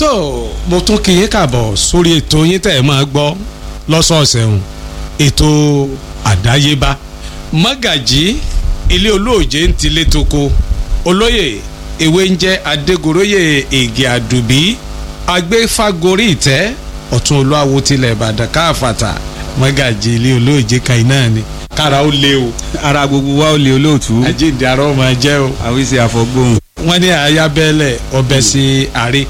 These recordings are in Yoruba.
so mo tún kí yín kàbọ̀ sórí ètò yín tẹ̀ ẹ́ máa gbọ́ lọ́sọ̀ọ̀sẹ̀ hùn ètò àdáyébá mọ́gàjí ilé olóòjé ń tilé toko olóyè ewé ń jẹ́ adégoróyè ègè àdùbí agbéfágorí ìtẹ́ ọ̀tún olúwawo tilẹ̀ ìbàdàn káfàtà mọ́gàjí ilé olóòjé kan iná ni kára ó lé o ara gbogbo wa ó lè olóòtú àjíǹde arọ́ máa jẹ́ o àwíṣe àfọgbóhùn. wọ́n ní ayábẹ́lẹ̀ ọbẹ̀ sí àárẹ̀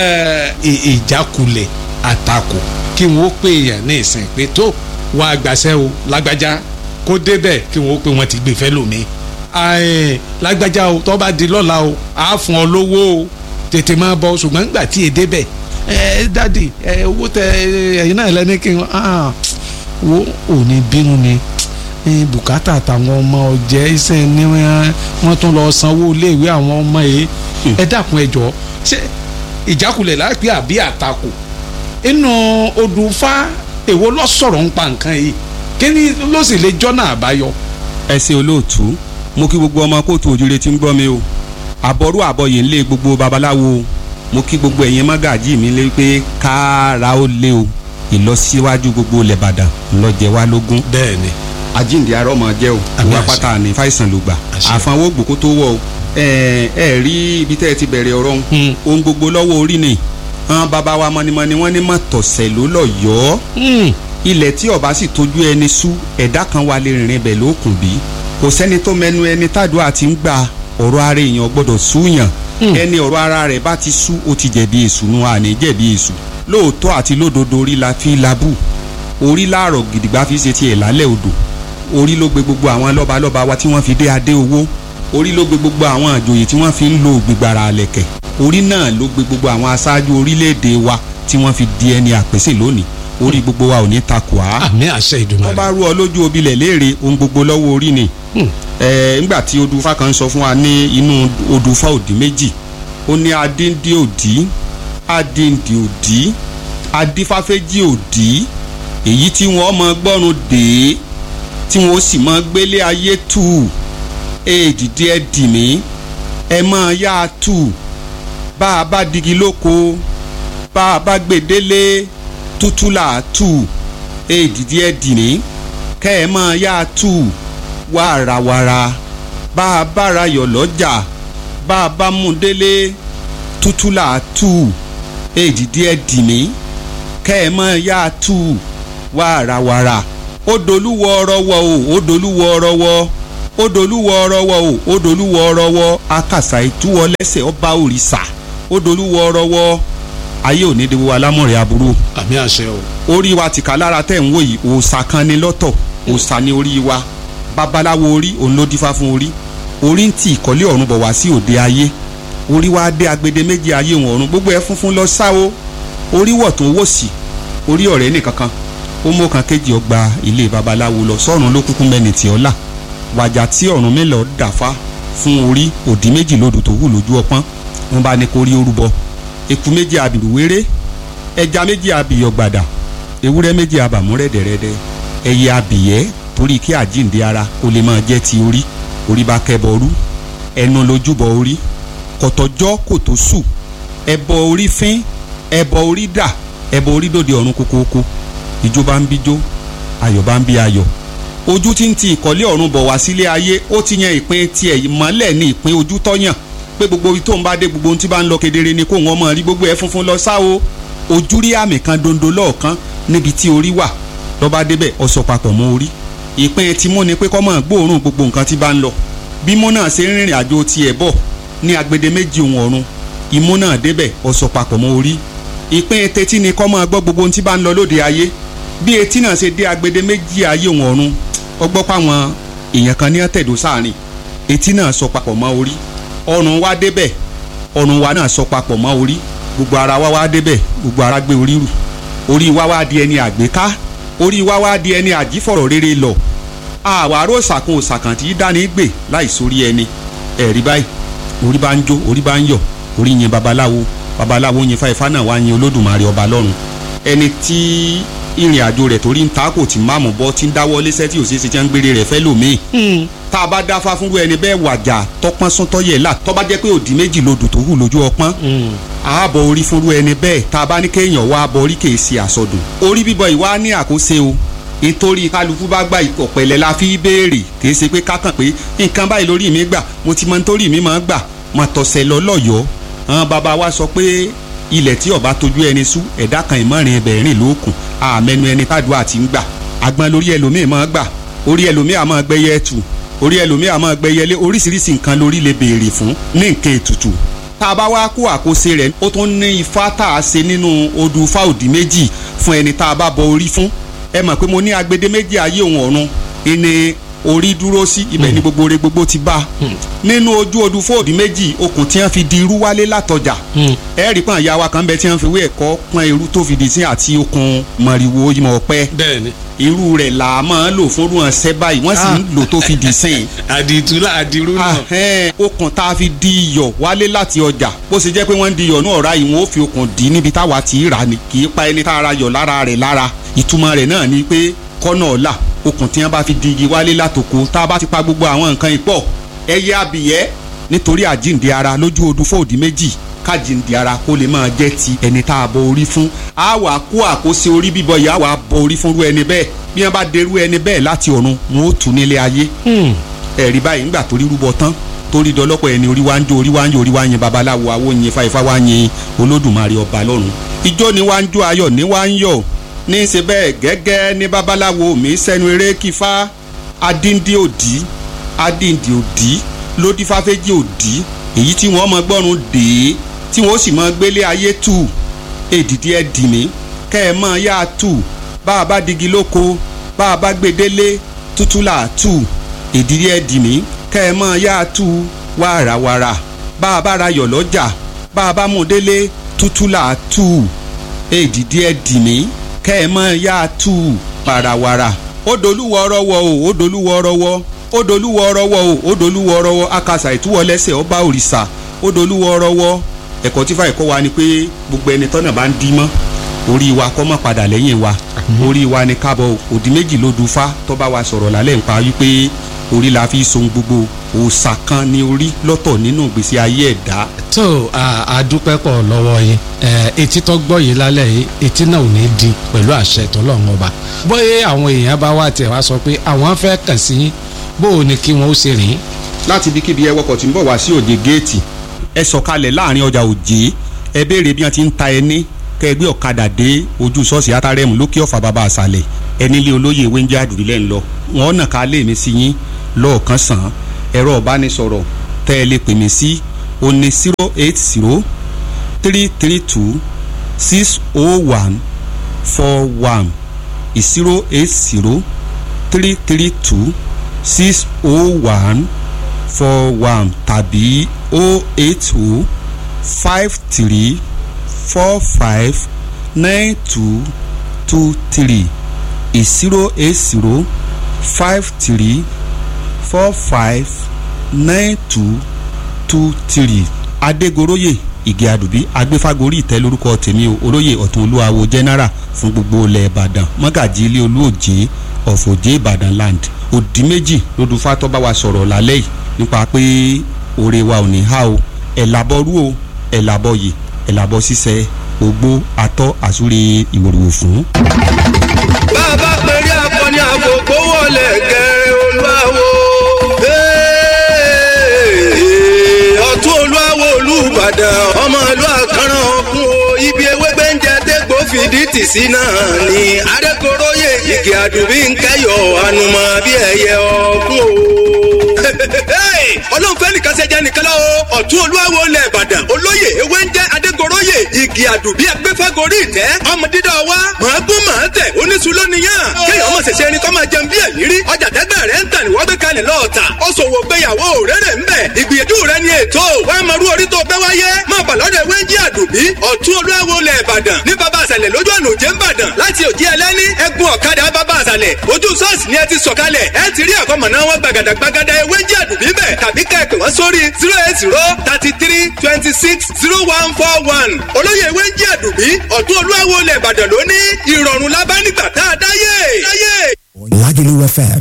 ìjákulẹ̀ àtakò kí wọ́n pè èèyàn ní ìsìn pé tó wọn àgbàṣẹ́ o lágbájá kó débẹ̀ kí wọ́n pè wọ́n ti gbé fẹ́ lómi lágbájá o tó bá di lọ́la o àá fún ọ lówó o tètè máa bọ̀ ṣùgbọ́n nígbà tí èdè bẹ̀ ẹ dádì ẹ owó tẹ ẹyin náà lẹ́ni kí wọ́n wo ò ní bínú ni bùkátà àtàwọn ọmọ ọ̀jẹ̀ iṣẹ́ ni wọ́n tún lọ sanwó iléèwé àwọn ọmọ yìí ẹ dákun ẹ jọ̀ọ́ ṣé ìjákulẹ̀ lápẹ́ àbí àtakò inú odùfá èwo lọ sọ̀rọ̀ ń pa nǹkan yìí kí ni ló sì lè jọ́nà àbáyọ. ẹ ṣe olóòtú mo kí gbogbo ọmọ kóòtù òjúre tí ń gbọ́ mi o àbọ̀rú àbọ̀yè ń lé gbogbo babaláwo mo kí gbogbo ẹ̀yin mágàjí mi lé pé kára ó lé o ìlọsíwájú gbogbo lẹ́bàdàn ńlọjẹ wá lógún. bẹ́ẹ̀ni àjíǹde arọ́ máa jẹ́ o ìwà pátá ní fàìsàn ló gbà àfanwó gbòkó tó wọ̀ o ẹ ẹ rí ibi tẹ́ ẹ ti bẹ̀rẹ̀ ọ̀rọ̀ ohun gbogbo lọ́wọ́ orí ni àwọn bàbá wa mọ́nimọ́ni wọ́n ní mọ̀ tọ̀sẹ̀ ló lọ yọ ọ́ ilẹ̀ tí ọba sì tójú ẹni sú ẹ̀dá kan wà lè rìnrìn bẹ̀ lókùn bí kò sẹ́ni tó mẹnu ẹni tàdúrà ti ń gba ọ̀rọ̀ ara èèyàn gbọ́dọ̀ súyàn ẹni ọ̀rọ̀ ara rẹ̀ bá ti sú ó ti jẹ̀bi èṣù nu àní jẹ̀bi èṣù lóòótọ́ àti lódodo orí la fi labú orí láàrọ̀ gidigba fi ṣe tiẹ̀ lálẹ́ odò orí ló gbé gbogbo àwọn lọ́balọ́ba wa tí wọ́n fi dé adé owó orí ló gbé gbogbo àwọn àjòyè tí wọ́n fi ń lo ògbìgbàrà àlẹ̀kẹ̀ orí náà ló gbé gbogbo àwọn aṣáájú orílẹ̀-èdè wa tí wọ́n fi di ẹni àpèsè lónìí orí gbogbo wa ò ní takò á. àmì àṣẹ ìdùnnú wọ́n bá rú ọ lójú obilẹ̀ léèrè ohun gbogbo lọ́wọ́ orí ni. ẹ ńgbà tí odùfá kan sọ fún wa ní inú odùfá òdì méjì ó ní adíndí òdì adíndí òdì adífáfẹ́jì òdì èyí tí wọ́n mọ gbọ́run dè tí wọ́n sì mọ gbélé ayé tù èdìdí ẹ dì mí ẹ máa yá a tù bá a bá digi lóko bá a bá gbèdélé tútù là á tù èdìdí ẹ dì mí kẹ́ ẹ máa yá a tù wàràwàrà bá a bá ra yọ̀ lọ́jà bá a bá mú délé tútù là á tù èdìdí ẹ dì mí kẹ́ ẹ máa yá a tù wàràwàrà ó dolúwọ ọrọwọ o ó dolúwọ ọrọwọ ó dolúwọ ọrọwọ o ó dolúwọ ọrọwọ akàṣà ìtúwọ lẹ́sẹ̀ ọba òrìṣà ó dolúwọ ọrọwọ ayé òní de wo alámọ̀rẹ́ aburú. àmì àṣẹ o. orí wa tìka lára tẹ̀ ń wò yìí òòṣà kan ni lọ́tọ̀ òòṣà ni orí wa babaláwo orí òun ló dífá fún orí orí ń tì ìkọ́lé ọ̀run bọ̀ wá sí òde ayé orí wa dé agbede méjì ayé òun ọ̀run gbogbo ẹ̀ funfun lọ sá o orí wọ̀ tó wò sí orí ọ̀rẹ́ nìkankan ó mú kan kejì ọgbà ilé babaláwo lọ sọ́run ló kúkú mẹ́ni tí ọ́ là wàjà tí ọ̀run mélòó dàfá fún orí òdì méjì lòdù tó wù lójú ọpọ́n wọn bá ní kó rí orúbọ eku méjì abìrù wéré ẹja méjì abìyọ gbàdà ewúrẹ́ méjì abàmú rẹ́dẹ̀rẹ́dẹ́ ẹyẹ abìyẹ́ torí kí àjíǹde ara kó lè máa jẹ́ ti orí orí bá kẹ́bọ rú ẹnu lójúbọ orí kọ̀tọ̀jọ́ kò tó sù ẹbọ orí fín ẹbọ orí dà ẹbọ orí dòde ọ̀run kókóókó ìjó bá ń bíjó ayọ̀ bá ń bí ayọ̀ ojú tí ń ti ìkọ́lé ọ̀run bọ̀ wá sílé ayé ó ti yan ìpín tiẹ̀ ìmọ́lẹ̀ ní ìpín ojú tọ́yàn pé gbogbo ibi tó ń bá dé gbogbo ohun tí bá ń lọ kedere ni kó wọn mọ̀ rí gbogbo ẹ̀ funfun lọ sá o ojú rí àmì kan dondo lọ́ọ̀kan níbi tí orí wà lọ́ba débẹ̀ ọ̀sọ̀ papọ̀ mọ́ orí ìpín ti mú ni pé kọ́ mọ̀ gbóòórùn gbogbo nǹkan tí bá ń lọ bímú náà ṣe ń rìnrìn àjò tiẹ̀ bọ̀ ní agbede méjì ohun ọ̀run imú náà débẹ̀ ọ̀sọ̀ papọ̀ mọ́ orí ìpín tetí ni kọ́ mọ̀ gbọ́ gbogbo ohun tí bá ń lọ lóde ayé bí etí náà ṣe dé agbede méjì ayé òun ọ̀run ọgbọ́ páwọn èèyàn kan ní ọ̀tẹ̀dọ̀ sáàrin etí náà sọ papọ̀ mọ́ orí ọrùn wa débẹ̀ ọrùn wa náà sọ papọ̀ mọ́ orí gbogbo ara wa wá débẹ̀ gbogbo ara gbé orí rù orí wa wá di ẹni àgbéká orí wa wá di ẹni àjífọ̀rọ̀ rere lọ àwárò ṣàkun òṣàkàn tí dání gbè láì sórí ẹni ẹ̀rí báyìí orí bá ń jó orí bá ń yọ̀ orí yin babaláwo babaláwo yin fáifá náà wá yin olódùmarè ọba lọ́run ẹni tí ìrìn àjò rẹ̀ torí ń ta kò tí máàmù bọ́ tí ń dáwọ́ léṣẹ́ tí òṣèṣe tí wọ́n ń gbére rẹ̀ fẹ́ lòmíì tá a bá dáfá fúnrú ẹni bẹ́ẹ̀ wàjà tọpọ́n sún tọ́yẹ̀ là tọ́ bá jẹ́ pé òdì méjì lodò tó hù lójú ọpọ́n ààbọ̀ orí fúnrú ẹni bẹ́ẹ̀ tá a bá ní kéèyàn wá bọ orí kèé ṣe àsọdùn orí bíbọ ìwá ní àkóso o nítorí kálukú bá gba ọ̀pẹ̀lẹ̀ la fi béèrè kì í ṣe pé kákàn pé nǹkan báyìí lórí mi gbà mo ti mọ nítorí mi máa gbà mà tọ̀sẹ̀ lọ lọ́yọ̀ọ́ àwọn bàbá wa sọ pé ilẹ̀ tí ọba tójú ẹni sú ẹ̀dá kan ìmọ̀rin ẹbẹ̀ rìn lókun àmẹnu ẹni tádùá ti ń gbà agbọn lórí ẹlòmíì máa gbà orí ẹlòmíì àmọ́ gbẹ́yẹ tù orí ẹlòmíì àmọ́ gbẹ́yẹlé oríṣiríṣi nǹkan lórí lè béèrè fún ní nǹkan ètùtù tá a bá wá kó àkóso rẹ̀ ó tún ní ifá tá a ṣe nínú odù fáòdì méjì fún ẹni tá a bá bọ orí fún ẹ mọ̀ pé mo ní agbede méjì ayé òun ọ̀run ìní orí dúró sí ibẹ̀ ní gbogbo re gbogbo ti bá nínú ojú odù fóòdì méjì okùn tí wọ́n fi di irú wálé látọjà ẹ rí pọ́n ìyá wa kan bẹ tí wọ́n fi wé ẹ̀kọ́ pọ́n irú tó fi di sí àti okùn mọ̀rìwò ìmọ̀ ọ̀pẹ bẹ́ẹ̀ni irú rẹ̀ là á máa ń lò fún rúwọ̀n ṣẹ́ báyìí wọ́n sì ń lò tó fi di sìn àdìtúlà àdìrú náà ahẹ́n okùn tá a fi di iyọ̀ wálé láti ọjà bó ṣe jẹ́ pé wọ́n ń di iyọ̀ náà ọ̀rá yìí wọ́n ó fi okùn dì í níbi táwa ti rà ní kì í pa ẹni tá a ra yọ̀ lára rẹ̀ lára ìtumọ̀ rẹ̀ náà ni pé kọ́nà ọ̀la okùn tí wọ́n bá fi di igi wálé látòkò tá a bá ti pa gbogbo àwọn nǹkan ìpọ̀ ẹyẹ abìyẹ́ nítorí àjíǹde ara lójú odù fòdì méjì kájíǹde ara kó lè máa jẹ́ ti ẹni tá a bọ orí fún a wà kó àkóso orí bíbọ yìí a wà bọ orí fúnrú ẹni bẹ́ẹ̀ bí wọ́n bá derú ẹni bẹ́ẹ̀ láti ọ̀run wọn ó tù nílé ayé ẹ̀rí báyìí ńgbà torí rúbọ tán torí dọlọ́pọ̀ ẹni orí wa ń jó orí wa ń jó orí wa ń yin babaláwo awo yin ifá ifá wa ń yin olódùmarè ọba lọ́run ijó ni wa ń jó ayọ̀ ni wa ń yọ̀ ní í ṣe bẹ́ẹ̀ gẹ́gẹ́ ní babaláwo mi sẹ́nu eré kífá adíndí òdì adíndí òdì lódìfáfẹ́jì òdì èyí tí wọ́n mọ gbọ́run dè é tí wọ́n sì mọ gbélé ayé tù èdìdí ẹ̀ dì mí kẹ́ ẹ mọ yá tù bá a bá digi lóko bá a bá gbedele tútù là tù èdìdí ẹ̀ dì mí kẹ́ ẹ mọ yá tù wàràwàrà bá a bá ra yọ̀ lọ́jà bá a bá mú délé tútù là tù èdìdí ẹ̀ dì mí kẹ́ ẹ mọ yá tù wàràwàrà ó dolúwọ ọrọwọ o ó dolúwọ ọrọwọ ó dolúwọ ọrọwọ o ó dolúwọ ọrọwọ akásà ìtúwọlẹsẹ ọba òrìṣà ó dolúwọ ọrọwọ ẹ̀kọ́ tí fàyè kọ́ wa ni pé gbogbo ẹni tọ́nà bá ń dí mọ́ orí wa kọ́ mọ́ padà lẹ́yìn wa orí wa ni kábọ̀ òdì méjì ló du fa tó bá wa sọ̀rọ̀ lálẹ́ nípa wípé orí la fi so gbogbo òòṣà kan ní orí lọ́tọ̀ nínú ìgbésí ayé ẹ̀dá. tó a dúpẹ́ pọ̀ lọ́wọ́ yín etí tó gbọ́ yìí lálẹ́ yìí etí náà ò ní di pẹ̀lú àṣẹ tọ́lọ́run ọba bóyá àwọn èèyàn bá wà tẹ̀ wá sọ pé àwọn fẹ́ kàn sí yín bó o ní kí wọ́n ó ṣe rìn. láti ibikíbi ẹ wọkọ̀ tí ń bọ̀ wá sí òde géètì ẹ sọ̀kalẹ̀ láàrin ọjà òjé ẹ béèrè bí wọ́n ti ń ta ẹni kẹ́ ẹ gbé ọ̀kadà dé ojú ṣọ́ọ̀ṣì átárẹ́mù lókè ọ̀fà bàbá àṣàlẹ̀ ẹni lé olóyè wẹ́ńjẹ́ àdùrílẹ̀ ń lọ wọ́n nà ká lé mi sí yín lọ́ọ̀kan sàn án ẹ̀rọ ìbánisọ̀rọ̀ tẹ́ ẹ lè pè mí sí o ní zero eight zero three three two six oh one four one zero eight zero three three two six oh one four one tàbí oh eight oh five three four five nine two two three zero eight zero five three four five nine two two three adégoroyè ìgè àdùbí agbéfagórí ìtẹ́ lórúkọ tèmi o olóyè ọ̀tún olúwawo general fún gbogbo ilẹ̀ ìbàdàn mọ́gàjì ilé olúòjé ọ̀fọ̀jẹ́ ìbàdàn land òdì méjì lódù fátọ́ bá wa sọ̀rọ̀ lálẹ́ yìí nípa pé òre wa ò ní há o ẹ̀ làbọ̀ rú o ẹ̀ làbọ̀ yìí ẹ̀ làbọ̀ sísẹ ogbó atọ́ àsúre ìwòrìwò fún. bàbá pẹ̀lú akọni àgbògbò wọlé gẹ̀rẹ́ olúwawo. ọ̀tún olúwawo olúbàdàn ọmọ ìlú àkàràn ọ̀kun o ibi ewé gbẹ́ǹjẹ dégbò fìdí tì sí náà ni adékoróyè ìgè àdùbí ń kẹyọ ànùmọ̀ bí ẹyẹ ọ̀kun o. ọlọ́run fẹ́ nìkan ṣe jẹ́ nìkan lọ́wọ́ ọ̀tún olúwawo lẹ̀ ìbàdàn olóyè ewé ń jẹ́ adégoróyè igi àdùbí agbẹ́fẹ́gorí ìtẹ́ ọmọ dídá wa màá gún màá tẹ̀ oníṣu lónìyàn kéèyàn ọmọ ṣẹ̀ṣẹ̀ ẹni kọ́ máa jẹun bí ẹ̀mí rí ọjà tẹ́gbẹ́ rẹ̀ ń tà ní wọ́n gbé kalẹ̀ lọ́ọ̀tà ó ṣòwò gbéyàwó rere ń bẹ̀ ìgbìyànjú rẹ̀ ni ètò wàá máa rú orí tó bẹ́ wáyé máa bà lọ́dọ̀ ewé ń jí àdùbí ọ̀tún olúwawo lẹ̀ ìbàdàn ìbàdàn ní bàbá àṣàlẹ̀ lójú ọ̀nà òjé ńbàdàn láti òjì ẹlẹ́ni ẹ̀gbọ́n ọ̀kadà bàbá àṣàlẹ̀ ojú sọ́ọ̀sì ni ẹ ti sọ̀kalẹ̀ ẹ ti rí àkọ́mọ̀ná wọn gbàgàdà gbàgàdà ewé jí àdùbí bẹ̀ tàbí kẹ́ẹ̀pẹ̀ wọ́n sórí zero eight zero thirty three twenty six zero one four one olóyè ewé jí àdùbí ọ̀tún olúwawo lẹ̀ ìbàdàn lóní ìrọ̀rùn lábá nígbà tá a dáyé. Lagelu FM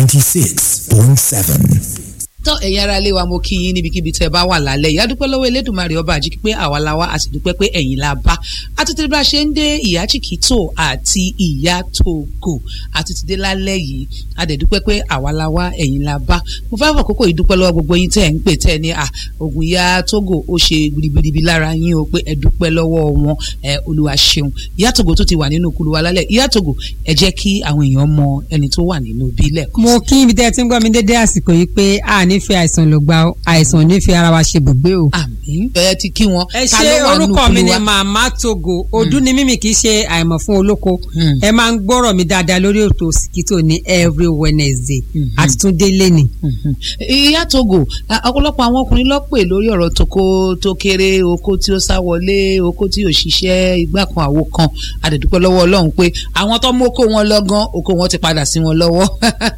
96.7. tán ẹ̀yin ara ilé wa mo kí yín níbikíbi tẹ́ ẹ bá wà lálẹ́ ìyá dúpẹ́ lọ́wọ́ elédùnmarè ọba àjíkí pé àwa la wá a sì dúpẹ́ pé ẹ̀yin la bá àtúntò bá a ṣe ń dé ìyá chikito àti ìyá togo àtúntò dé lálẹ́ yìí a dẹ̀ dúpẹ́ pé àwa la wá ẹ̀yin la bá mo fẹ́ fàkókò yìí dúpẹ́ lọ́wọ́ gbogbo yín tẹ́ ẹ̀ ń pè tẹ́ ẹ ní à ògùn ìyá togo ó ṣe gbìrìgbìrì lára yín o pé ẹ dúpẹ́ lọ́wọ́ wọn ẹ olúwa ṣeun ìyá togo tó ti wà nínú kulu wa lálẹ́ ìyá togo ẹ jẹ́ kí àwọn èèyàn mọ ẹni tó wà nínú bílẹ̀ kan mo kí ibi tẹ́ ẹ ti ń gbọ́ mi dédé àsìkò yìí pé a ní fi àìsàn ló gba àìsàn ò ní fi ara wa ṣe bùgbé o. àmín ẹ ti kí wọn ẹ Ta ṣe ló wà nínú orúkọ mi kulu ni wa? màmá togo ọdún ni mímì kì í ṣe àìmọ̀ fún olóko Mm. ẹ máa ń gbọ́rọ̀ mi dáadáa lórí ètò Òsìkítò ní every Wednesday Mhm. àti tún délé ni. Mhm. ìyá togo a- ọ̀pọ̀lọpọ̀ àwọn ọkùnrin ló pè lórí ọ̀rọ̀ toko tó kéré oko tí ó sá wọlé oko tí ò ṣiṣẹ́ igbá kan àwo kan àdẹ̀dúpẹ́ lọ́wọ́ ọlọ́run pé àwọn tó mú oko wọn lọ́gán oko wọn ti padà sí wọn lọ́wọ́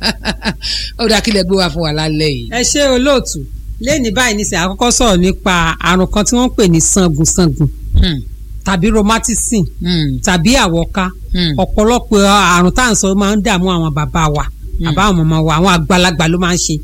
ó dáa kílẹ̀ gbé wá fún wa lálẹ́ yìí. ẹ ṣe olóòtú lẹ́ni báyìí nísìnyí àkọ́kọ́ sọ̀rọ̀ nípa àrùn kan tí wọ́n ń pè ní sangunsangun Hmm, tàbí rheumatism hmm, tàbí àwọ̀ká hmm. ọ̀pọ̀lọpọ̀ àrùn tá à ń sọ máa ń dààmú àwọn bàbá wa bàbá àwọn màmá wa àwọn àgbàlagbà ló máa ń ṣe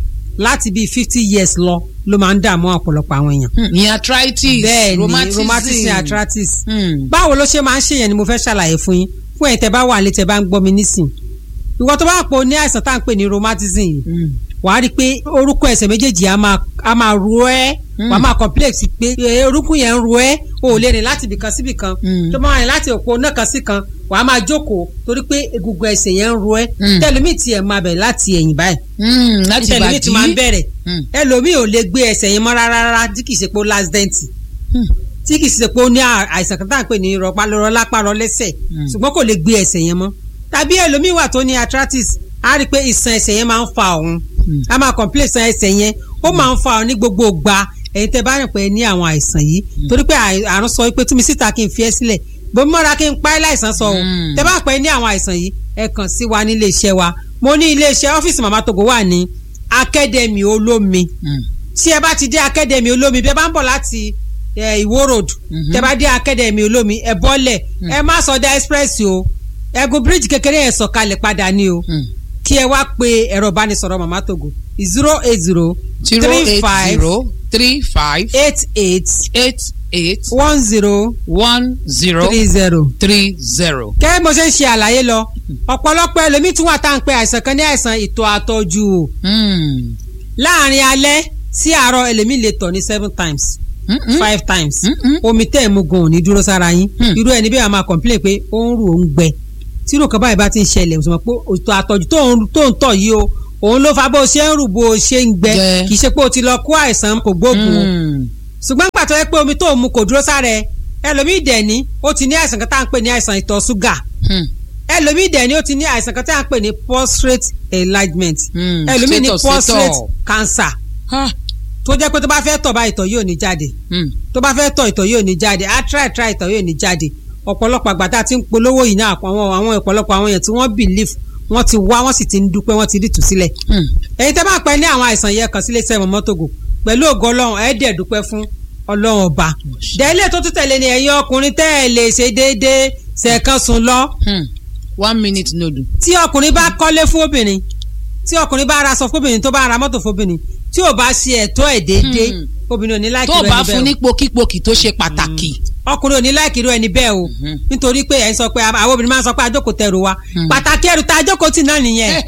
láti bíi fifty years lọ ló máa ń dààmú ọ̀pọ̀lọpọ̀ àwọn èèyàn. Hmm, ní arthritis bẹ́ẹ̀ ni rheumatism rheumatism arthritis. Hmm, báwo ló ṣe máa ń ṣèyàn ni mo fẹ́ ṣàlàyé fún yín fún ẹ̀yin tẹ́ bá wà lé tẹ́ bá ń gbọ́ mi nísìn ìwọ tó bá pọ̀ ní àìsàn tá à ń pè ní rheumatism yìí hmm, wàá rí i pé orúkọ ẹsẹ̀ méjèèjì á máa á máa ro ẹ́ Mm. wàá máa complex pé eh, orúkún yẹn ń ro ẹ́ o ò lè rìn láti ibìkan sí ibìkan Mm. tó máa rìn láti òpó náà kan sí kan wàá máa jókòó torí pé egungun ẹsẹ̀ yẹn ń ro ẹ́ Mm. tẹlifí tiẹ̀ máa bẹ̀rẹ̀ láti ẹ̀yìn báyìí hmm, láti tẹlifí ti máa ń bàdí. bẹ̀rẹ̀ Hmm, ẹlòmíì ò lè gbé ẹsẹ̀ yẹn mọ́ rárá rárá tí kì í ṣe pé ó last dent hmm, tí kì í ṣe pé ó ní à- àìsàn kan tá à ń pè ní rọpálọrọ lápárọ lẹ́sẹ̀ Mm. ṣùgbọ́n kò lè gbé ẹsẹ̀ yẹn mọ́ tàbí ẹlòmíì wà tó ní arthritis á rí i pé ìṣàn ẹsẹ̀ yẹn máa ń fa òun Mm. a máa complain ìṣàn ẹsẹ̀ yẹn ó máa ń fa òun ní gbogbo ìgbà ẹ̀yin tẹ́ bá rìn pé ní àwọn àìsàn yìí torí pé àì- àrùn sọ pé túnmí síta kí n fi ẹ́ sílẹ̀ bomi mọ́ra kí n pa ẹ́ láìsàn sọ o Mm. tẹ́ bá pẹ́ ní àwọn àìsàn yìí ẹ kàn sí wa ní iléeṣẹ́ wa mo ní iléeṣẹ́ ọ́fíìsì màmá togo wà ní akademi olómi hmm. tí ẹ bá ti dé akademi olómi bí ẹ bá ń bọ̀ láti eh, ìwó road Mhm. tẹ bá dé akademi olómi ẹ bọ́lẹ̀ ẹ má sọdá express o ẹgùn bíríìjì kékeré yẹn sọ̀kalẹ̀ padà ní o Hmm. kí ẹ wá pe ẹ̀rọ ìbánisọ̀rọ̀ màmá togo zero eight zero zero three eight five zero three five eight eight eight eight one zero one zero three zero. three zero. kẹ́ mo ṣe ń ṣe àlàyé lọ ọ̀pọ̀lọpọ̀ ẹlòmíì tún wà tá à ń pe àìsàn kan ní àìsàn ìtọ̀ àtọ̀jù o Hmm. láàrin alẹ́ sí àárọ̀ ẹlòmíì lè tọ̀ ní seven times Mm-mm. five times Mm-mm. omi tẹ́ ẹ̀ mú gan ò ní dúró sára yín Hmm. irú ẹni bí wàá máa complain pé ó ń rù ó ń gbẹ tí irú kan báyìí bá ti ń ṣẹlẹ̀ o sọ ma pé ètò àtọ̀jù tó ń tó ń tọ̀ yìí o òun ló fa bó o ṣe ń rù bó o ṣe ń gbẹ Gbẹ. kì í ṣe pé o ti lọ kó àìsàn kò gbóògùn o Hmm. ṣùgbọ́n pàtó yẹ pé omi tó ń mu kò dúró sára ẹ ẹlòmíì dẹ̀ ní ó ti ní àìsàn kan tá à ń pè ní àìsàn ìtọ̀ ṣúgà Hmm. ẹlòmíì dẹ̀ ní ó ti ní àìsàn kan tá à ń pè ní prostate enlargement Hmm. ẹlòmíì ní Status prostate ìtọ̀. cancer Ah. tó jẹ́ pé tó bá fẹ́ tọ̀ bá ìtọ̀ yóò ní jáde Hmm. tó bá fẹ́ tọ̀ ìtọ̀ yóò ní jáde á try try ìtọ̀ yóò ní jáde ọ̀pọ̀lọpọ̀ àgbà tá a ti ń polówó yìí náà àwọn àwọn ọ̀pọ̀lọpọ̀ àwọn èèyàn tí wọ́n believe wọ́n ti wá wọ́n sì ti ń dúpẹ́ wọ́n ti rí tù sílẹ̀ Hmm. èyí tẹ́ bá pẹ́ ní àwọn àìsàn yẹn kàn sílé sẹ́wọ̀n mọ́tògò pẹ̀lú ògo ọlọ́run ẹ̀ dẹ̀ dúpẹ́ fún ọlọ́run ọba dẹ́lẹ̀ tó tún tẹ̀lé ni ẹ̀yin ọkùnrin tẹ́ ẹ̀ lè ṣe déédéé ṣẹ̀kan sùn lọ Hmm. one minute nodu. tí ọkùnrin bá kọ́lé fún obìnrin tí ọkùnrin bá ra aṣọ fóbìnrin tó bá ra mọ́tò fóbìnrin tí ò bá ṣe ẹ̀tọ́ ẹ̀ déédéé Hmm. obìnrin ò ní láìkí tó o rẹ̀ bá níbẹ̀ fún o. ní pokípokì tó ṣe pàtàkì. ọkùnrin ò ní láìkí irú ẹni bẹ́ẹ̀ o Mhm. nítorí pé ẹ̀ ń sọ pé àwọn obìnrin máa ń sọ pé àjókòó tẹrù wa Hmm. pàtàkì ẹrù tá àjókòó tì náà nìyẹn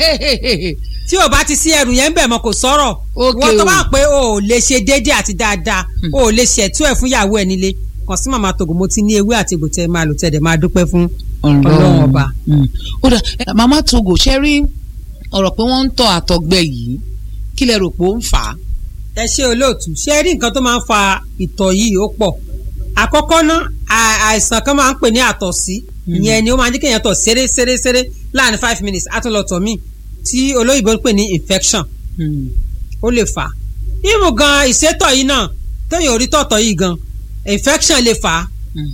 tí ò bá ti sí ẹrù yẹn ń bẹ̀ mọ́ kò sọ̀rọ̀ Ok wọ́n tó o. bá pé o ò lè ṣe déédéé àti dáadáa o ò lè ṣẹ̀tú ẹ̀ fún ìyàwó ẹ̀ nílé kàn sí màmá tògò mo ti ní ewé àti egbò tẹ́ ẹ máa lò tẹ́ ẹ dẹ̀ máa dúpẹ́ fún ọlọ́run ọba. Hmm. ó dà ẹ, màmá togo ṣe rí ọ̀rọ̀ pé wọ́n ń tọ́ àtọ̀gbẹ yìí kí lẹ rò pé ó ń fà á. ẹ ṣe olóòtú ṣé rí nǹkan tó máa ń fa ìtọ̀ yìí ó pọ̀ àkọ́kọ́ ná à- àìsàn kan máa ń pè ní àtọ̀sí ìyẹn ni ó máa ń jẹ́ kéèyàn tọ̀ ṣeré ṣeré ṣeré láàrin five minutes á tún lọ tọ̀ míì tí olóyìnbó ń pè ní infection Hmm. ó lè fà á ìmù gan ìsétọ̀ yìí náà téèyàn ò rí tọ̀tọ̀ yìí gan infection lè fà á Hmm.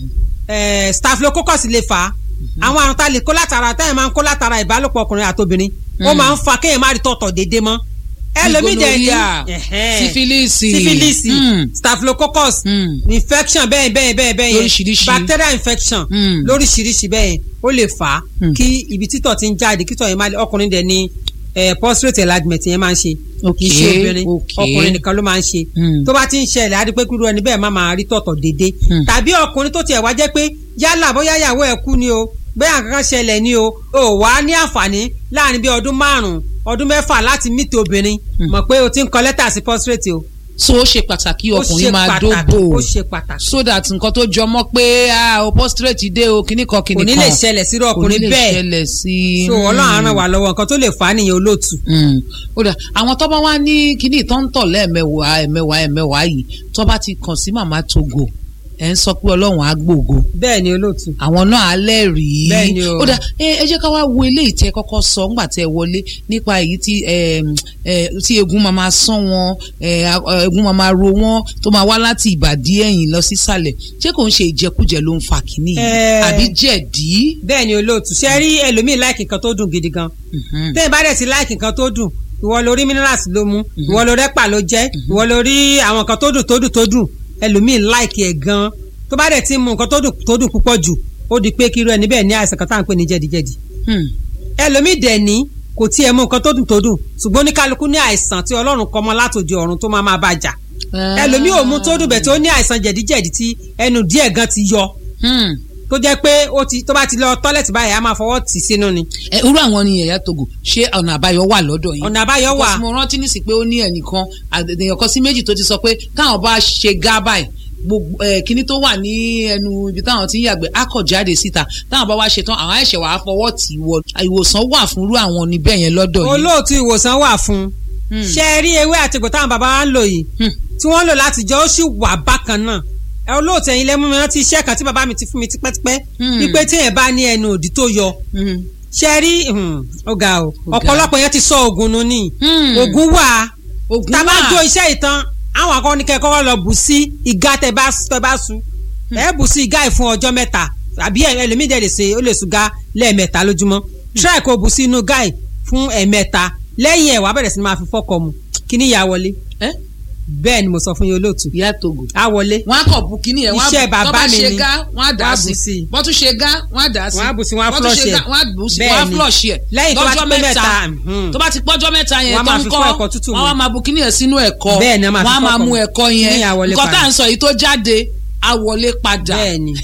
eh, staphylococcus lè fà á àwọn àrùn tá a lè kó látara táyà máa ń kó látara ìbálòpọ̀ ọkùnrin àtobìnrin ó máa ń fa kéèyàn má rí tọ̀tọ̀ déédéé mọ́ ẹlòmíì dẹ̀ ní Gonorrhea, ẹ̀hẹ́n, sífílìsì sífílìsì Mm. staphylococcus Mm. infection bẹ́ẹ̀ bẹ́ẹ̀ bẹ́ẹ̀ bẹ́ẹ̀ yẹn Lóríṣiríṣi. bacterial infection Mm. lóríṣiríṣi bẹ́ẹ̀ yẹn ó lè fà á Mm. kí ibi títọ̀ ti ń jáde kítọ̀ yẹn máa lè ọkùnrin dẹ̀ ní eh, prostate enlargement yẹn máa ń ṣe kì í ṣe Okay, obìnrin okay. ọkùnrin nìkan ló máa ń ṣe Mm. tó bá ti ń ṣẹlẹ̀ á rí pé kúrú ẹni bẹ́ẹ̀ má máa rí tọ̀tọ̀ déédéé Mm. tàbí ọkùnrin tó tiẹ̀ wá jẹ́ pé yálà bóyá ìyàwó ẹ̀ kú ni o bóyá kankan ṣẹlẹ̀ ni o ò wá ní àǹfààní láàrin bí ọdún márùn-ún ọdún mẹ́fà láti mìtì obìnrin mọ̀ pé o ti ń kọ lẹ́tà sí prostate o so ó ṣe pàtàkì ó ṣe ọkùnrin máa pàtàkì dóbò ó ṣe pàtàkì so that nǹkan tó jọmọ́ pé ah, o prostrate dé o kíní kan kíní kò kan ní lè ṣẹlẹ̀ sírú ọkùnrin kò ní lè bẹ́ẹ̀ ṣẹlẹ̀ sí so ọlọ́run á ràn wá lọ́wọ́ nǹkan tó lè fà á nìyẹn olóòtú. Mm. ó dà àwọn tó bá wá ní kíní tó ń tọ̀ lẹ́ẹ̀mẹwàá ẹ̀mẹwàá ẹ̀mẹwàá yìí tó bá ti kàn sí màmá togo ẹ̀ ń sọ pé ọlọ́run á gbògo bẹ́ẹ̀ ni olóòtú. àwọn náà á lẹ́rìí Bẹ́ẹ̀ ni o. ó dà ẹ ẹ jẹ́ ká wá wo eléyìí tẹ́ kọ́kọ́ sọ ńgbà tẹ́ ẹ wọlé nípa èyí tí ẹ ẹ tí egun máa máa sán wọn ẹ a- egun máa máa ro wọn tó máa wá láti ìbàdí ẹ̀yìn lọ sísàlẹ̀ ṣé kò ń ṣe ìjẹkújẹ ló ń fa kínní yìí Ẹ. àbí jẹ̀dí. bẹ́ẹ̀ ni olóòtú ṣe rí ẹlòmíì láìkì nǹkan tó dùn gidi gan Mhm. tẹ́yìn bá dẹ̀ ti láìkì nǹkan tó dùn ìwọ lórí minerals ló mú ìwọ lórí ẹ̀pà ló jẹ́ ìwọ lórí àwọn nǹkan tó dùn tó dùn tó dùn ẹlòmíì láìkì ẹ̀ gan tó bá dẹ̀ ti mú nǹkan tó dùn tó dùn púpọ̀ jù ó di pé kí irú ẹni bẹ́ẹ̀ ní àìsàn kan tá à ń pè ní jẹ̀díjẹ̀dí Hmm. ẹlòmíì dẹ̀ ní kò tiẹ̀ mú nǹkan tó dùn tó dùn ṣùgbọ́n oníkálukú ní àìsàn tí ọlọ́run kọ mọ́ látòdì ọ̀run tó máa máa bá jà ẹlòmíì ò mú tó dùn bẹ̀ tó ní àìsàn jẹ̀díjẹ̀dí tí ẹnu díẹ̀ gan ti yọ Hmm. tó jẹ́ pé ó ti tó bá ti lọ tọ́lẹ̀tì báyìí á máa fọwọ́ tì sínú ni ẹ irú àwọn ni ẹ̀yà togo ṣé ọ̀nà àbáyọ wà lọ́dọ̀ yín. ọ̀nà àbáyọ wà Because mo rántí nísì pé ó ní ẹnìkan àdèyàn kan sí méjì tó ti sọ pé káwọn bá ṣe gá báyìí gbogbo ẹ kíní tó wà ní ẹnu ibi táwọn ti ń yàgbẹ́ á kọ̀ jáde síta táwọn bá wá ṣe tán àwọn ẹ̀ṣẹ̀ wàá fọwọ́ tì í wọ ìwòsàn wà fún irú àwọn níbẹ̀ yẹn lọ́dọ̀ yìí. olóòtú ìwòsàn wà fún un ṣe é rí ewé àtìkù táwọn bàbá wa ń lò yìí Hmm. tí wọ́n lò láti jọ ó sì wà bákan náà ẹ olóòtú ẹ̀yin lẹ́mú mi rántí iṣẹ́ kan tí bàbá mi ti fún mi tipẹ́tipẹ́ Hmm. wípé téèyàn bá ní ẹnu òdì tó yọ Hmm. ṣe é rí hmm, ó ga o Ó ga. ọ̀pọ̀lọpọ̀ yẹn ti sọ oògùn nù ní Hmm. oògùn wà ogun tá a bá wà. jó iṣẹ́ ìtàn àwọn akọni kẹ́kọ̀ọ́ lọ bù sí ìgá tẹ bá tẹ bá su ẹ bù sí ìgá yìí fún ọjọ́ mẹ́ta àbí ẹ- ẹlòmíì dẹ̀ lè ṣe ó lè sùn gá lẹ́ẹ̀mẹ́ta lójúmọ́ try kó bù sí inú gá yìí fún ẹ̀mẹ́ta lẹ́yìn ẹ̀ wàá bẹ̀rẹ̀ sí ni máa fi fọ́kọ̀ mu kí ni ìyá wọlé ẹ bẹ́ẹ̀ ni mo sọ fún yín olóòtú ìyá togo. á wọlé wọn á kọ̀ bu kíní yẹn wọn á Iṣẹ́ bu- bàbá tọ́ bá mi ṣe ni. gá wọn á dà Wọ́n á á bù sí sí. bọ́ tún ṣe gá wọn á dà á sí Wọ́n á bù sí, wọ́n á Bọ́ tún ṣe flush gá, ẹ̀. wọ́n á bù sí Bẹ́ẹ̀ wọ́n á ni. flush ẹ̀ Lẹ́yìn tó bá ti lọ́jọ́ pé mẹ́ta mẹ́ta, mhm. tó bá ti pọ́jọ́ mẹ́ta yẹn Wọ́n á tó máa ń fi kọ́ fọ́ ẹ̀kọ́ tútù mu. wọ́n á máa bu kíní yẹn sínú ẹ̀kọ́ Bẹ́ẹ̀ ni, wọ́n á máa fi wọ́n á máa fọ́kọ̀ mu mu. ẹ̀kọ́ Kíní yẹn yẹn á wọlé nǹkan tá padà. à ń sọ yìí tó jáde á wọlé padà Bẹ́ẹ̀ ni.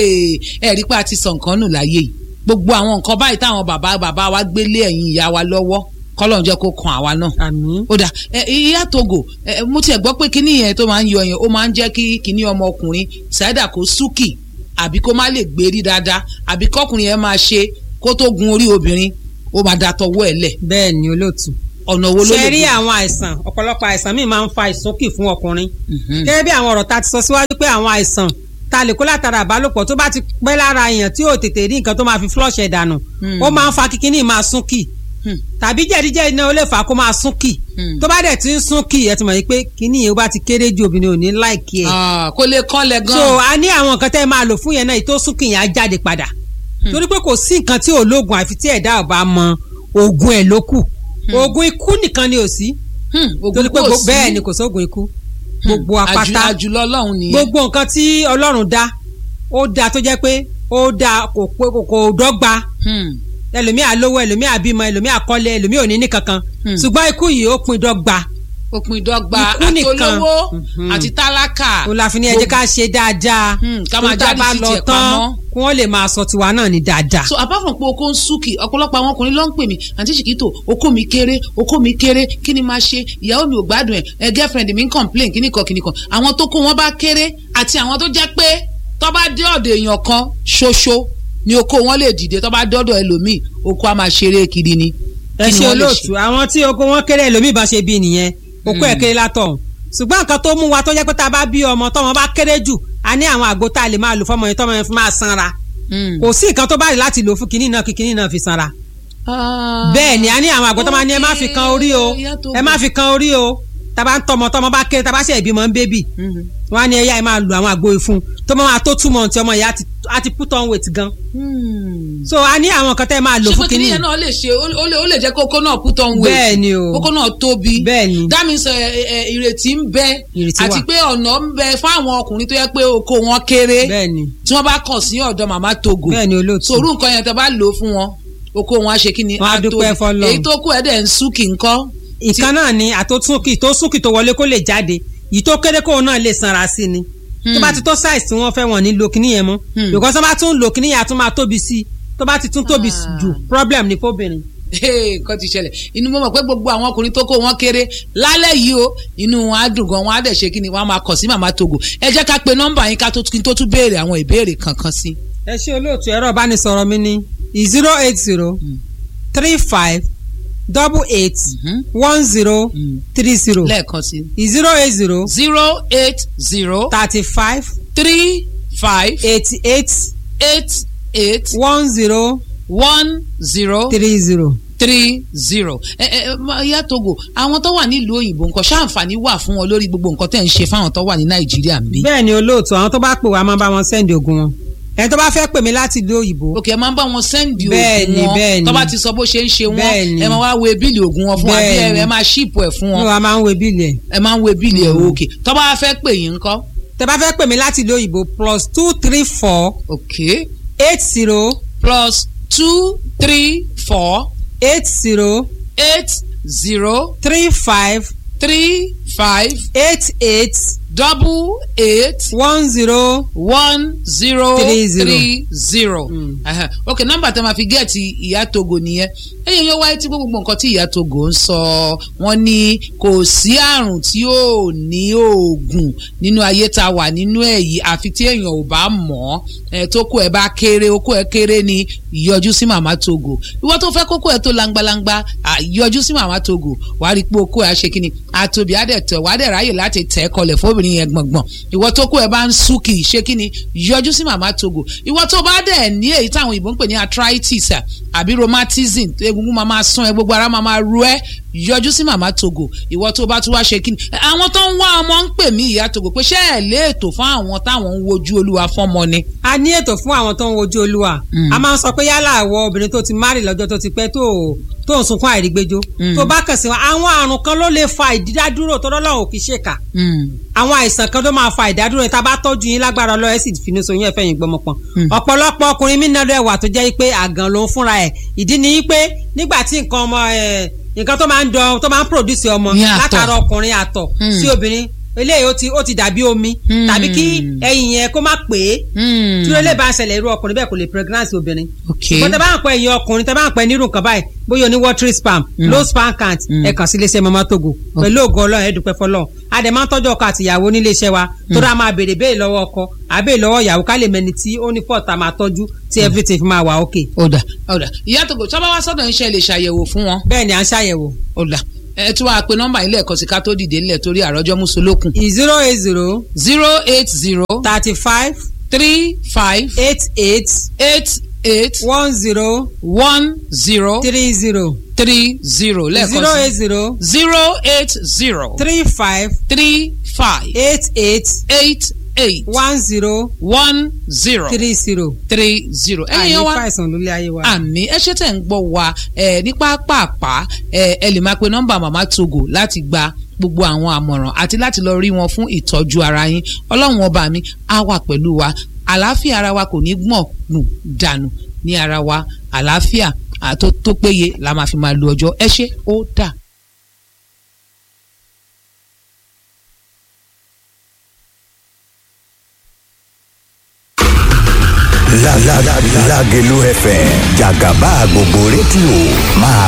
ẹ rí pé a ti sọ nǹkan nù láyé yìí gbogbo àwọn nǹkan báyìí táwọn bàbá bàbá wa gbélé ẹ̀yìn ìyá wa lọ́wọ́ kọ́lọ́n jẹ́ kó kan àwa náà àmín ó dà ẹ ìyá togo ẹ mo tiẹ̀ gbọ́ pé kíní yẹn tó máa ń yọ yẹn ó máa ń jẹ́ kí kíní ọmọkùnrin ṣáídà kó súkì àbí kó má lè gbérí dáadáa àbí kọkùnrin yẹn máa ṣe kó tó gun orí obìnrin ó máa da tọwọ́ ẹ̀ lẹ̀ bẹ́ẹ̀ ni olóòtú ọ̀nà wo ló ṣe lè rí gbé? àwọn àìsàn ọ̀pọ̀lọpọ̀ àìsàn míì máa ń fa ìsúnkì fún ọkùnrin Mhm. gẹ́gẹ́ bí àwọn ọ̀rọ̀ ta ti sọ síwájú pé àwọn àìsàn ta lè kó látara àbálòpọ̀ tó bá ti pẹ́ lára èèyàn tí ò tètè rí nǹkan tó máa fi flush ẹ̀ dànù Hmm. ó máa ń fa kíkíní máa súnkì Hmm. tàbí jẹ̀díjẹ̀dí náà ó lè fà á kó máa súnkì Hmm. tó bá dẹ̀ ti ń súnkì ẹ ti mọ̀ yìí pé kíní yẹn ó bá ti kéré ju obìnrin ò ní láìkí ẹ̀ Ah, kó lè kánlẹ̀ gan so a ní àwọn nǹkan tẹ́ ẹ máa lò fún yẹn náà èyí tó súnkì yẹn á jáde padà torí pé kò sí nǹkan tí ò lóògùn àfi tí ẹ̀dá ò bá mọ oògùn ẹ̀ ló kù oògùn ikú nìkan ni ò sí Hmm, ògùn torí pé kò gbo- sí. bẹ́ẹ̀ ni kò sóògùn ikú gbogbo Àjù- apáta àjùlọ ọlọ́run nìyẹn gbogbo nǹkan tí ọlọ́run dá ó dá tó jẹ́ pé ó dá kò pé kò kò dọ́gba Hmm. ẹlòmíà lówó ẹlòmíà bímọ ẹlòmíà kọ́lé ẹlòmíà ò ní ní kankan Hmm. ṣùgbọ́n ikú yìí ó pin dọ́gba òpin ìdọ́gba Ikú nìkan. àtolówó Mhm. àti tálákà ó la fi ní ẹ jẹ́ ká ṣe dáadáa Hmm, ká máa tó tá a jáde bá sí lọ tiẹ̀ tán pamọ́. kí wọ́n lè máa sọ tiwa náà ní dáadáa. so apart from pé oko ń súnkì ọ̀pọ̀lọpọ̀ àwọn ọkùnrin ló ń pè mí àǹtí ṣìkìtò oko mi kéré oko mi kéré kí ni máa ṣe ìyàwó mi ò gbádùn ẹ̀ ẹ girlfriend mi ń complain kíní kan kíní kan àwọn tó kó wọn bá kéré àti àwọn tó jẹ́ pé tó bá dé ọ̀dọ̀ èèyàn kan ṣoṣo ni oko wọn lè dìde tó bá dọ́dọ̀ ẹlòmíì oko á máa ṣeré kiri ni ẹ Kí ni ṣe wọ́n lè olóòtú àwọn tí oko wọn kéré ẹlòmíì bá ṣe bí nìyẹn okó ẹ kéré látọ̀ ṣùgbọ́n nǹkan tó mú wa tó jẹ́ pé tá a bá bí ọmọ tọ́mọ bá kéré jù a ní àwọn àgbo tá a lè máa lò fọmọ yẹn tọ́mọ yẹn fi máa sanra Hmm. kò sí nǹkan tó bá rí láti lò fún kinní náà kí kinní náà fi sanra Ah. bẹ́ẹ̀ ni a ní àwọn àgbo tó máa ní ẹ má fi kan orí o Ìyá tó ẹ má fi kan orí o taba ń tọmọ tọmọ bá kéré taba ṣe ìbímọ ń bébì wọn á ní ẹyà ẹ máa lo àwọn àgbo ìfun tó máa tó túmọ̀ tí ọmọ yẹn á ti- á ti put on weight gan so a ní àwọn kan tẹ́ ẹ máa lò ṣé fún pé kìnìún kínní yẹn náà lè ṣe ó lè ó lè jẹ́ kókó náà put on weight Bẹ́ẹ̀ ni o. kókó náà tóbi Bẹ́ẹ̀ ni. that means ẹ, ẹ, ìrètí ń bẹ Ìrètí àti wà. pé ọ̀nà ń bẹ fún àwọn ọkùnrin tó yẹ pé oko wọn kéré bẹ́ẹ̀ ni tí wọ́n bá kàn sí ọ̀dọ̀ màmá togo bẹ́ẹ̀ ni olóòtú sòrú nǹkan yẹn tó bá lò ó fún wọn oko wọn á ṣe kí ni Wọ́n á tóbi. dúpẹ́ f'Ọlọ́run. èyí tó kù ẹ̀ dẹ̀ ń súnkì ńkọ́ ìkan náà ni àtòtúnkì tó súnkì tó wọlé kó lè jáde yìí tó kéré kóun náà lè sanra sí ni tó bá ti tó size tí wọ́n fẹ́ wọ́n ní lo kíní yẹn mọ́ Hmm. because tó bá tún lo kíní yẹn a tún máa tóbi sí i tó bá ti tún tóbi Ah. jù problem ni fóbìnrin. Hey, nǹkan ti ṣẹlẹ̀ inú mo mọ̀ pé gbogbo àwọn ọkùnrin tó kó wọn kéré lálẹ́ yìí o inú wọn á dùn gan wọn á dẹ̀ ṣe kí ni wọn á máa kàn sí màmá togo ẹ jẹ́ ká pe nọ́mbà yín ká tó kí n tó tún béèrè àwọn ìbéèrè kankan sí. ẹ ṣe olóòtú ẹ̀rọ ìbánisọ̀rọ̀ mi ní zero eight zero three five double eight one zero three zero lẹ́ẹ̀kan sí. zero eight zero zero eight zero thirty five three five eighty eight eight eight one zero one zero three zero. three zero. ẹ ẹ ma- ìyá togo àwọn tó wà nílùú òyìnbó nǹkan ṣáǹfààní wà fún wọn lórí gbogbo nǹkan tẹ̀ ń ṣe fáwọn tó wà ní nàìjíríà ń bí. bẹ́ẹ̀ ni olóòtú àwọn tó bá pè wá máa bá wọn sẹ́ndì ogun wọn ẹni tó bá fẹ́ pè mí láti ìlú òyìnbó òkè ẹ máa ń bá wọn sẹ́ndì Bẹ́ẹ̀ni, oògùn wọn bẹ́ẹ̀ni. tó bá ti sọ bó ṣe ń ṣe wọn Bẹ́ẹ̀ni. ẹ máa wá wo bíìlì oògùn wọn fún wa bí ẹ Bẹ́ẹ̀ni. ẹ máa ṣíìpù ẹ̀ fún ní wọn wa máa ń wo bíìlì ẹ̀ ẹ máa ń wo bíìlì ẹ̀ òkè tó bá fẹ́ pè yín ńkọ́. tẹ bá fẹ́ pè mí láti ìlú òyìnbó plus two three four òkè eight zero plus two three four eight zero eight zero three five three five eight eight double eight one zero one zero Three zero. three zero. Mm. Aha. ok nọ́mbà tẹ́ máa fi gẹẹti ìyá togo nìyẹn ẹ̀yin yóò wáyé tí gbogbo nǹkan tí ìyá togo ń sọ wọ́n ní kò sí àrùn tí ò ní oògùn nínú ayé tá a wà nínú ẹ̀ yìí àfi tí èèyàn ò bá mọ̀ ọ́ tó kó ẹ bá kéré okó ẹ kéré ni yọjú sí màmá togo ìwọ tó fẹ́ kókó ẹ tó langbalangba à, yọjú sí màmá togo wàá rí i pé okó ẹ á ṣe kíni àtòbí á dẹ̀ tẹ̀ wàá dẹ̀ ráyè láti tẹ̀ ẹ́ kọlẹ̀ fóbìnrin yẹn gbọ̀ngbọ̀n ìwọ tó kó ẹ bá ń sú kì í ṣe kíni yọjú sí màmá togo ìwọ tó bá dẹ̀ ní èyí táwọn òyìnbó ń pè ní arthritis à, àbí rheumatism egungun máa máa sún ẹ gbogbo ara máa máa ru ẹ yọjú sí màmá togo ìwọ tó bá tún wá ṣe kíni àwọn tó ń wá ọmọ ń pè mí ìyá togo pé ṣé ẹ lé ètò fún àwọn táwọn ń wojú olúwa fọ́mọ ni. a ní ètò fún àwọn tó ń wojú olúwa Mm. a máa ń sọ pé yálà àwọ obìnrin tó ti márì lọ́jọ́ tó ti pẹ́ tó tó ń sunkún àìrígbéjó Mm. tó bá kàn sí wọn àwọn àrùn kan ló lè fa ìdádúró tó lọ́lọ́run ò kì í ṣèkà àwọn àìsàn kan ló máa fa ìdádúró yẹn tá a bá tọ́jú yín lágbára ọlọ́run ẹ̀ sì finú so yín ẹ̀fẹ́ yín gbọmọ pọ̀n. Mm. ọ̀pọ̀lọpọ̀ ọkùnrin mí náà wà tó jẹ́ pé àgàn ló ń fúnra ẹ̀ ìdí ni pé nígbà tí nǹkan ọmọ ẹ̀ nǹkan tó máa ń dán tó máa ń produce ọmọ Ní àtọ̀. látara ọkùnrin àtọ̀ Mm. sí obìnrin eléyìí ó ti ó ti dàbí omi Mm. tàbí kí ẹyin yẹn kó má pè é tí ó lè tí bá ń ṣẹlẹ̀ irú ọkùnrin bẹ́ẹ̀ kò lè pregnancy obìnrin. ok ṣùgbọ́n tẹ bá ń pẹ́ ẹ̀yin ọkùnrin tẹ bá ń pẹ́ nírú nǹkan báyìí bóyá oní watery spam Mm. low sperm count Mm. ẹ kàn sí iléeṣẹ́ mama togo pẹ̀lú ògo ọlọ́run ẹ dúpẹ́ fọlọ́run a dẹ̀ máa ń tọ́jú ọkọ àti ìyàwó nílé iṣẹ́ wa tó dáa máa béèrè béèrè lọ́wọ́ ọkọ àbẹ́ẹ̀ lọ́wọ́ ìyàwó ká lè mẹni tí ó ní pọ̀ta máa tọ́jú tí everything fi máa wà ok. ọ̀dà ọ̀dà ìyá togo tí wọ́n bá wá sọ́dọ̀ iṣẹ́ lè ṣàyẹ̀wò fún wọn bẹ́ẹ̀ ni à ń ṣàyẹ̀wò ọ̀dà ẹ tún wàá pe nọ́mbà ilé ẹ̀kọ́ sí ká tó dìde ńlẹ̀ torí àròjọ́ mùsùlùkùn zero eight zero zero eight zero thirty five three five eight eight eight eight one zero one zero three zero three zero zero lẹ́ẹ̀kan eight sí zero zero eight zero three five three five eight eight eight eight one zero one zero three zero. three zero àyè ẹ̀yin wa fàìsàn lólé ayé wa. àmì ẹ ṣe tẹ̀ ń gbọ́ wa ẹ ní pápápá ẹ ẹ lè máa pe nọ́mbà màmá togo láti gba gbogbo àwọn àmọ̀ràn àti láti lọ rí wọn fún ìtọ́jú ara yín ọlọ́run ọba mi á wà pẹ̀lú wa àlàáfíà ara wa kò ní gbọ̀n nù dànù ní ara wa àlàáfíà à, tó tó péye la máa fi máa lo ọjọ́ ẹ ṣé ó dà. Lágelú FM jàgàbá gbogbo rédíò máa